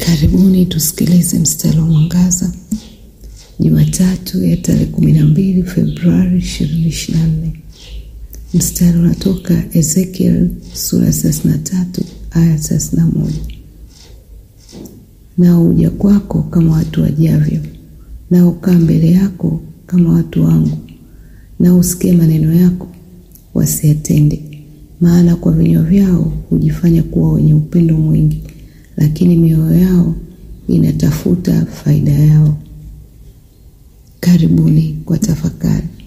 Karibuni tusikilize mstari wa mwangaza Jumatatu ya tarehe kumi na mbili Februari ishirini ishirini na nne. Mstari unatoka Ezekiel sura ya thelathini na tatu aya thelathini na moja. Nao huja kwako kama watu wajavyo, nao kaa mbele yako kama watu wangu, nao usikie maneno yako wasiyatende. Maana kwa vinywa vyao hujifanya kuwa wenye upendo mwingi, lakini mioyo yao inatafuta faida yao. Karibuni kwa tafakari.